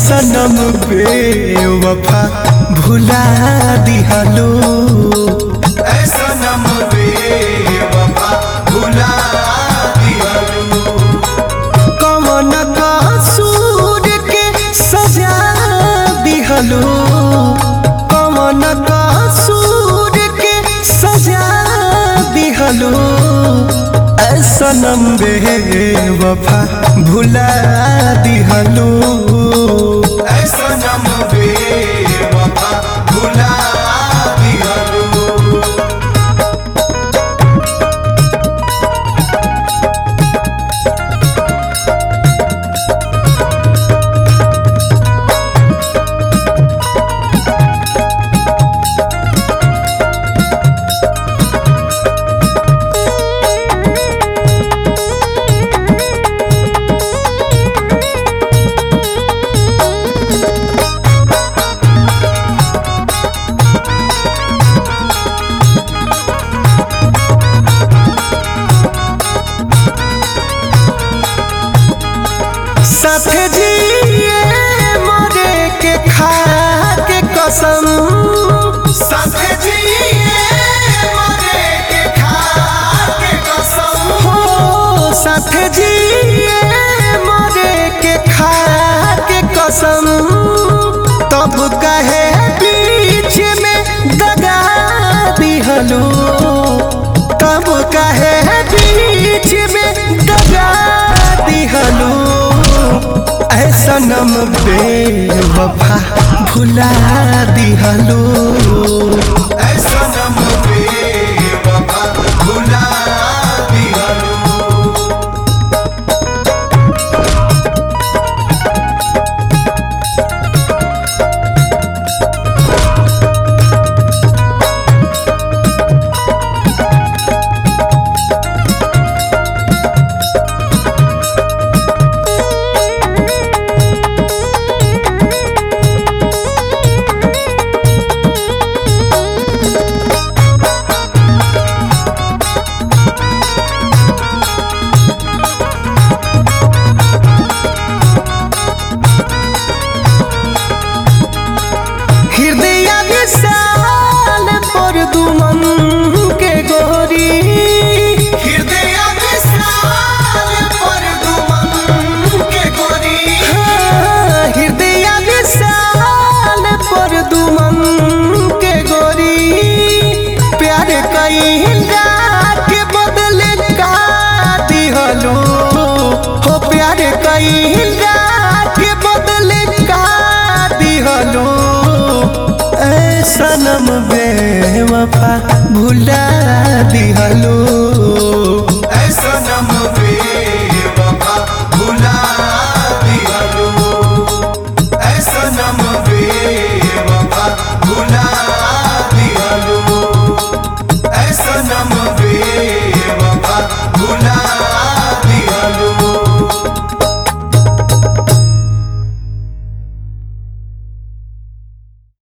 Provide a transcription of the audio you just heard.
सनम बेवफा भुला दिहलो ऐ सनम बेवफा भुला दिहलो कवन कसूर के सजा दिहलो कवन कसूर के सजा दिहलो ऐ सनम बेवफा भुला दिहलो ऐ सनम बेवफा भुला दिहलो साथ जिए मरे के खा के कसम साथ जिए मरे के खा के कसम हो साथ जिए मरे के खा के कसम तब कहे बीच में दगा दिहलो तब कहे बीच में दगा दिहलो ऐ सनम बेवफा भुला दिहलो ऐ सनम बेवफा भुला दिहलो हृदय विशाल पर दुमन के गोरी हृदय विशाल पर दुमन के गोरी हाँ, हृदय विशाल पर दुमन के गोरी प्यार कैला के बदले का दिहलो हो प्यार कैला के बदले का दिहलो ऐ सनम बेवफा भुला